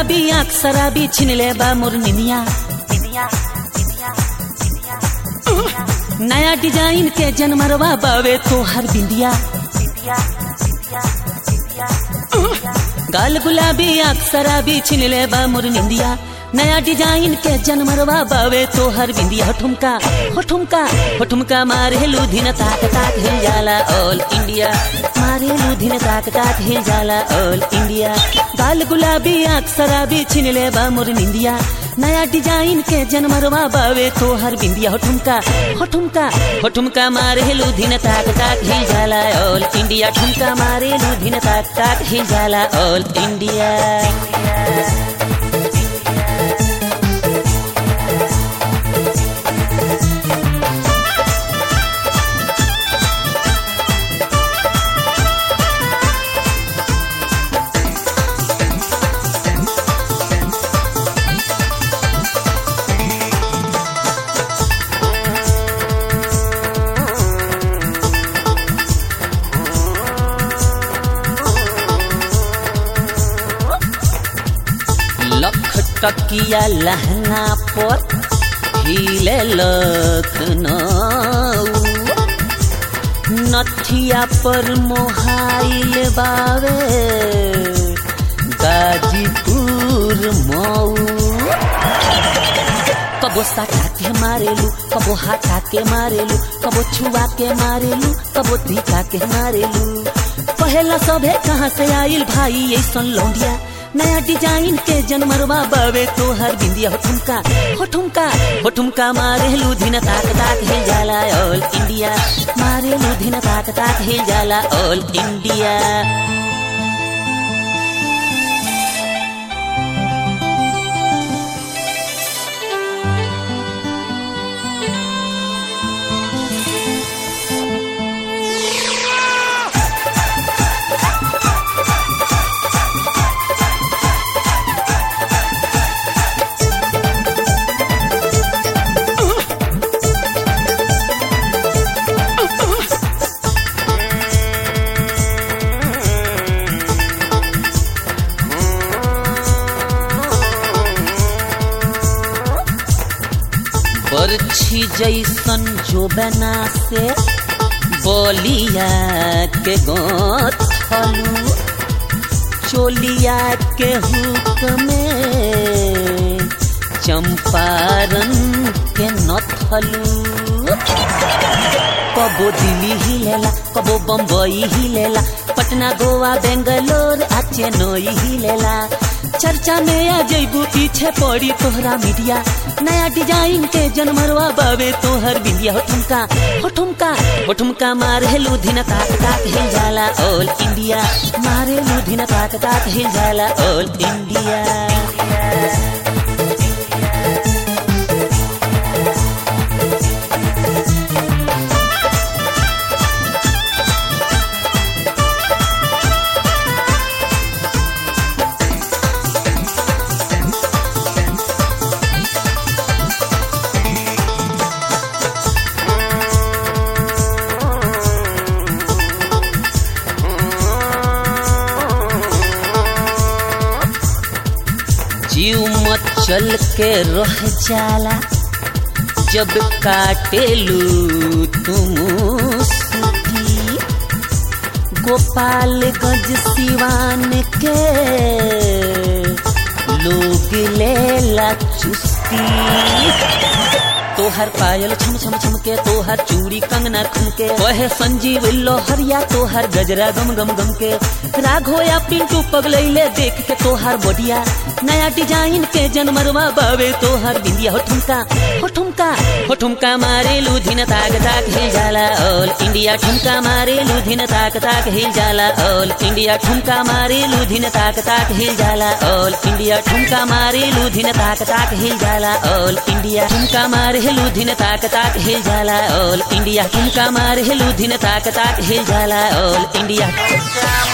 गुलाबी आँख शराबी छिन ले बा मोर निनिया नया डिजाइन के जनमरवा बावे तोहर बिंदिया गाल गुलाबी आँख शराबी छिन ले बा मोर निंदिया नया डिजाइन के जनमरवा बावे तोहर बिंदिया हो ठुमका हो ठुमका हो ठुमका मारे लुधिन ताक ताक हिल जाला ऑल इंडिया मारे लुधिन ताक ताक हिल जाला ऑल इंडिया गाल गुलाबी आँख शराबी छिन ले बा मोर निंदिया नया डिजाइन के जनमरवा बावे तोहर बिंदिया हो ठुमका हो ठुमका हो ठुमका मारे लुधिन ताक ताक हिल जाला ऑल इंडिया ठुमका मारे लुधिन ताक ताक हिल जाला ऑल इंडिया लख टकिया लहंगा पर हिले लखनऊ नथिया पर मोहाइल बावे गाजीपुर मऊ कबो साटा के मारेलू कबो हाटा के मारेलू कबो छुआ के मारेलू कबो धीका के मारेलू पहला सभे कहाँ से आइल भाई ऐसन लौंडिया नया डिजाइन के जनमरवा बावे तोहर बिंदिया हो ठुमका हो ठुमका हो ठुमका मारे लुधिन ताक ताक हिल जाला ऑल इंडिया मारे लुधिन ताक ताक हिल जाला ऑल इंडिया बरछी जैसन जोबना से बोलिया के गोथलू चोलिया के हुक में चंपारण के नथलू कबो दिल्ली ही लेला कबो बम्बई ही लेला पटना गोवा बेंगलोर आ चेन्नई ही लेला चर्चा में आ जैबू पीछे पड़ी तोहरा मीडिया नया डिजाइन के जनमरवा बावे तोहर बिंदिया हो ठुमका हो ठुमका हो ठुमका मारे लुधिन ताक ताक हिल जाला ऑल इंडिया मारे लुधिन ताक ताक हिल जाला ऑल इंडिया जीव मचल के रह जाला जब काटेलू तुम सुती गोपालगंज सिवान के लोग लेला चुस्ती तोहर पायल छम छम छम के तोहर चूड़ी कंगना खन के वहे संजीव लोहरिया तोहर गजरा गम गम गम के राघो या पिंटू पगलैले देख के तोहर बोडिया नया डिजाइन के जनमरवा बावे तोहर बिंदिया हो ठुमका हो ठुमका हो ठुमका मारे लुधिन ताक ताक हिल जाला ऑल इंडिया ठुमका मारे लुधिन ताक ताक हिल जाला ऑल इंडिया ठुमका मारे लुधिन ताक ताक हिल जाला ऑल इंडिया ठुमका मारे लुधिन ताक ताक हिल जाला ऑल इंडिया ठुमका मारे लुधिन ताक ताक हिल जाला ऑल इंडिया ठुमका मारे लुधिन ताक ताक हिल जाला ऑल इंडिया